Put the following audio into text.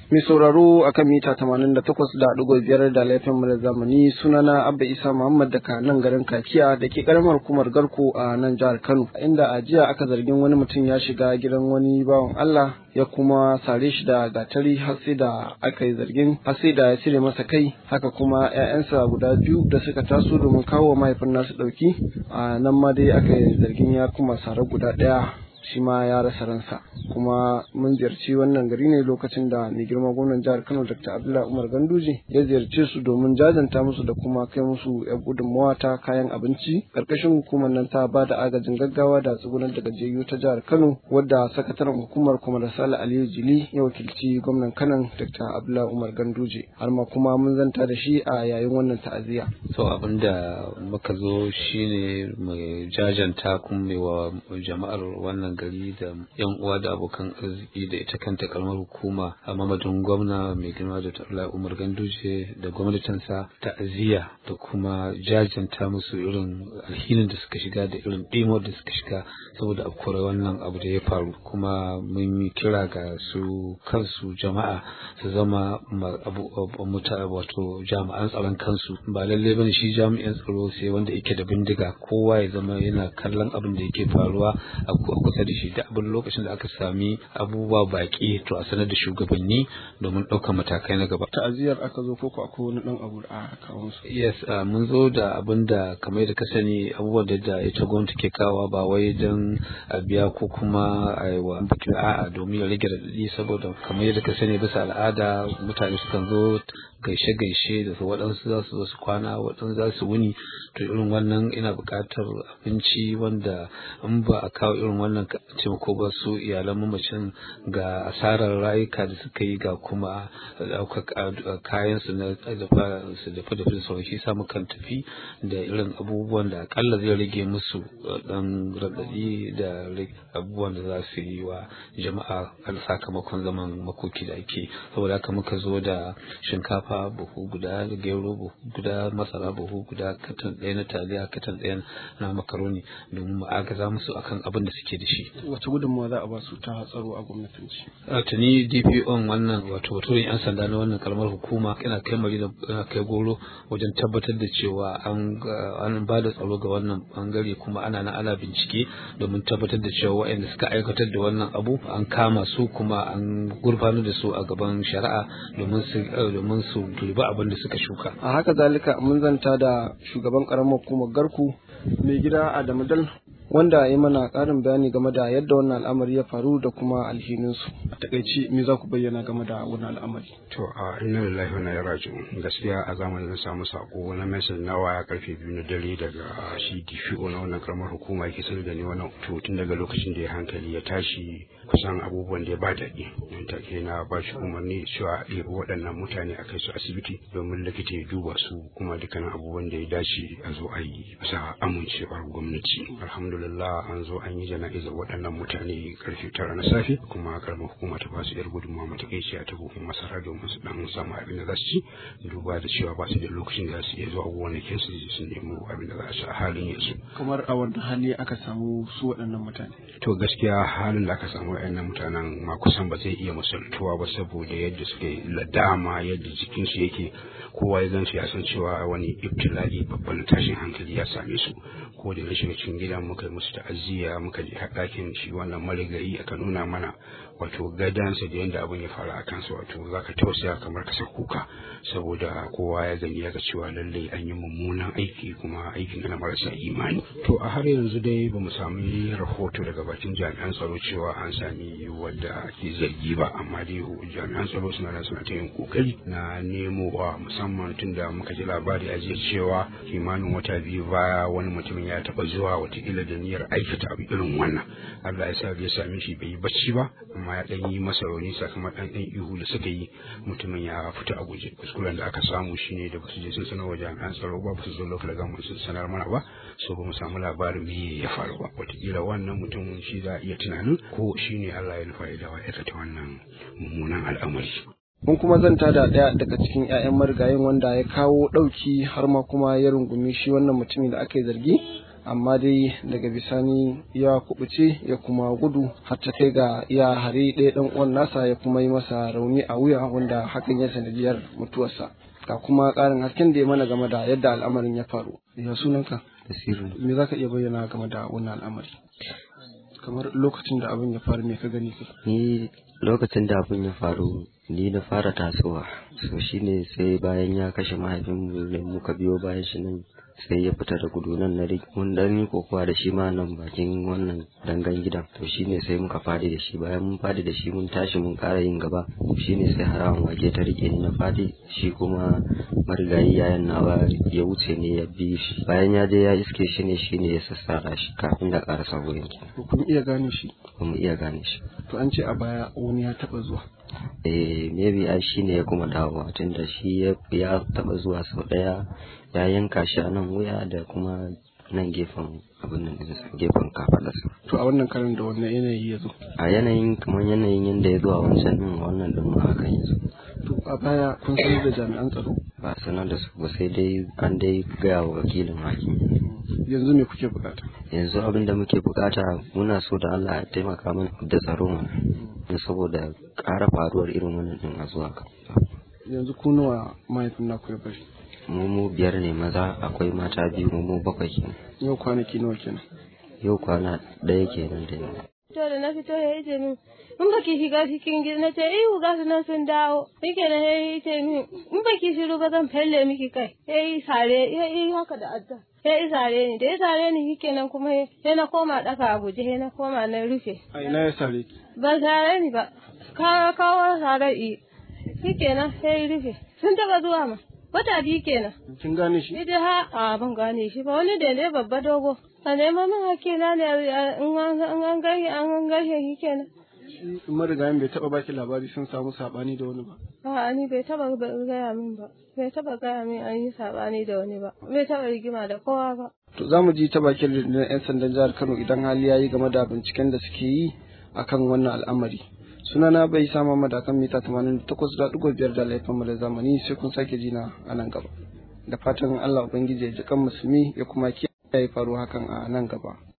Mai sauraro a kan mita 88.5 da laifin mu da zamani sunana Abba Isa Muhammad daga nan garin Kakiya da ke karamar hukumar Garko a nan jihar Kano. Inda a jiya aka zargin wani mutum ya shiga gidan wani bawan Allah ya kuma sare shi da gatari har sai da aka yi zargin har sai da ya cire masa kai haka kuma 'ya'yansa guda biyu da suka taso domin kawo mahaifin nasu ɗauki a nan ma dai aka yi zargin ya kuma sare guda ɗaya shi ma ya rasa ransa kuma mun ziyarci wannan gari ne lokacin da mai girma gwamnan jihar kano dr abdullahi umar ganduje ya ziyarce su domin jajanta musu da kuma kai musu yan gudunmawa ta kayan abinci karkashin hukumar nan ta ba da agajin gaggawa da tsugunar da gajiyayyu ta jihar kano wadda sakataren hukumar kuma da sale aliyu jili ya wakilci gwamnan kanan dr abdullahi umar ganduje har ma kuma mun zanta da shi a yayin wannan ta'aziyya. so abin da muka zo shine mai jajanta kuma mai wa jama'ar wannan gari da yan uwa da abokan arziki da ita kanta kalmar hukuma a mamadin gwamna mai girma da tarla umar ganduje da gwamnatinsa ta'aziyya da kuma jajanta musu irin alhinin da suka shiga da irin ɗimo da suka shiga saboda afkuwar wannan abu da ya faru kuma mun yi kira ga su kansu jama'a su zama wato jami'an tsaron kansu ba lallai bane shi jami'an tsaro sai wanda yake da bindiga kowa ya zama yana kallon abin da yake faruwa a kusa da shi da abin lokacin da aka sami abubuwa baki to a sanar da shugabanni domin ɗaukar matakai na gaba. Ta'aziyar aka zo koko akwai wani ɗan abu da aka kawo musu. Yes, mun zo da abin da kamar da ka sani abubuwan da da ita gwamnati ke kawo ba wai don a biya ko kuma a yi wa bikin a'a domin ya rage raɗaɗi saboda kamar yadda ka sani bisa al'ada mutane sukan zo gaishe-gaishe da su waɗansu za su zo su kwana waɗansu za su wuni to irin wannan ina buƙatar abinci wanda in ba a kawo irin wannan taimako ba su iyalan mamacin ga asarar rayuka da suka yi ga kuma ɗaukar kayan su na dafa su dafa da sauran shi sa mukan tafi da irin abubuwan da akalla zai rage musu ɗan raɗaɗi da abubuwan da za su yi wa jama'a a sakamakon zaman makoki da ake saboda haka muka zo da shinkafa shinkafa buhu guda gero buhu guda masara buhu guda katan ɗaya na taliya katan ɗaya na makaroni domin mu agaza musu akan abin da suke da shi. Wace gudunmawa za a ba su ta tsaro a gwamnatanci? Tuni DPO wannan wato baturin 'yan sanda na wannan kalmar hukuma yana kai mari da kai goro wajen tabbatar da cewa an ba da tsaro ga wannan bangare kuma ana na ana bincike domin tabbatar da cewa waɗanda suka aikatar da wannan abu an kama su kuma an gurfanar da su a gaban shari'a domin su domin su dubi abin da suka shuka. A haka zalika mun zanta da shugaban karamar hukumar garku mai gida Adamu Dal wanda ya mana ƙarin bayani game da yadda wannan al'amari ya faru da kuma alhininsu. A takaici me za ku bayyana game da wannan al'amari? To a inna lillahi wa inna ilaihi raji'un gaskiya a zamanin samu sako na message na waya karfe biyu na dare daga shi DPO na wannan karamar hukuma yake sanar da ni wannan to tun daga lokacin da ya hankali ya tashi kusan abubuwan da ya ba daɗi don take na ba shi umarni cewa a ɗebi waɗannan mutane a kai su asibiti domin likita ya duba su kuma dukkanin abubuwan da ya dace a zo a yi bisa amincewar gwamnati alhamdulillah an zo an yi jana'izar waɗannan mutane karfe tara na safe kuma karamar hukuma ta ba su yar gudunmawa matakaici a buhun masara domin su dan samu abin da za su ci duba da cewa ba su da lokacin da za su iya zuwa gonakin su su nemo abin da za su a halin yanzu kamar a wani hali aka samu su waɗannan mutane to gaskiya halin da aka samu waɗannan mutanen ma kusan ba zai iya misaltuwa ba saboda yadda suke ladama yadda jikinsu yake kowa ya zance ya san cewa wani ibtila'i babban tashin hankali ya same su ko da na shiga cikin gida muka yi musu ta'aziyya muka je ɗakin shi wannan marigayi aka nuna mana wato gadansa da yadda abin ya faru a kansa wato za ka tausaya kamar ka kuka saboda kowa ya gani ya ga cewa lallai an yi mummunan aiki kuma aikin na marasa imani to a har yanzu dai ba mu sami rahoto daga bakin jami'an tsaro cewa an sami wadda ke zargi ba amma dai jami'an tsaro suna da suna ta yin kokari na nemo wa musamman tun da muka ji labari a jiya cewa kimanin wata biyu baya wani mutumin ya taba zuwa watakila da niyyar aikata abu irin wannan Allah ya sa ya same shi bai yi bacci ba amma ya dan yi masa rauni sakamakon ɗan ihu da suka yi mutumin ya fita a guje kuskuren da aka samu shine da basu je sun sanar wa jami'an tsaro ba su zo local government sun sanar mana ba so ba mu samu labarin me ya faru ba watakila wannan mutum shi za a iya tunanin ko shine Allah ya nufa ya dawo aikata wannan mummunan al'amari mun kuma zanta da ɗaya daga cikin 'ya'yan marigayin wanda ya kawo ɗauki har ma kuma ya rungumi shi wannan mutumin da aka yi zargi amma dai daga bisani ya kubuce ya kuma gudu har ta kai ga ya hari ɗaya ɗan uwan nasa ya kuma yi masa rauni a wuya wanda hakan ya sanadiyar mutuwarsa ga kuma ƙarin hasken da ya mana game da yadda al'amarin ya faru ya sunanka Basiru me za ka iya bayyana game da wannan al'amari kamar lokacin da abin ya faru me ka gani kai ni lokacin da abin ya faru ni na fara tasowa so shine sai bayan ya kashe mahaifinmu ne muka biyo bayan shi nan sai ya fita da gudu nan na ri- mun dan yi kokowa da shi ma nan bakin wannan dangan gidan to shine sai muka fadi da shi bayan mun fadi da shi mun tashi mun ƙara yin gaba shine sai harawan wake ta rike ni na fadi shi kuma marigayi yayan nawa ya wuce ne ya bi shi bayan ya je ya iske shi ne shine ya sassara shi kafin da ƙarasa wurin ko kun iya gane shi ba mu iya gane shi to an ce a baya wani ya taba zuwa eh maybe ai shi ne ya kuma dawowa tunda shi ya ya taba zuwa sau daya ya yanka shi a nan wuya da kuma nan gefen abin nan ɗinsa, gefen kafadarsa to a wannan karin da wannan yanayi ya zo a yanayin kamar yanayin yadda ya zo a wancan din wannan din ma hakan ya zo to a baya kun sanar da jami'an tsaro ba sanar da su ba sai dai an dai gaya wa wakilin hakimi yanzu me kuke bukata yanzu abin da muke bukata muna so da Allah ya taimaka mana da tsaro mana saboda ƙara faruwar irin wannan din a zuwa gaba yanzu ku nawa mahaifin naku ya bari mu mu biyar ne maza akwai mata biyu mu mu bakwai kenan yau kwanaki nawa kenan yau kwana ɗaya kenan da yau to da na fito ya ce min in baki shiga cikin gida na ce ihu ga su nan sun dawo yake na ya ce min in baki shiru ba zan felle miki kai ya yi sare ya yi haka da adda ya yi sare ni da ya sare ni shike nan kuma ya na koma ɗaka a guje ya na koma na rufe a ina ya sare ki ba sare ni ba kawo kawo sare i shike nan ya yi rufe sun taɓa zuwa ma wata biyu kenan kin gane shi Ni dai ha a ban gane shi ba wani da ne babba dogo. A nema min hakina ne in an gaishe an gaishe shi kenan. shi marigayin bai taba baki labari sun samu sabani da wani ba A'a ni bai taba gaya min ba. Bai taba gaya min an yi sabani da wani ba. Bai taba rigima da kowa ba. to za mu ji ta bakin rundunar 'yan sandan jihar kano idan hali ya yi game da binciken da suke yi akan wannan al'amari sunana bai sama madakan mita 88.5 da laifin mu da zamani sai kun sake jina a nan gaba da fatan allah ubangiji ya ji kan musulmi ya kuma kiyaye faruwa hakan a nan gaba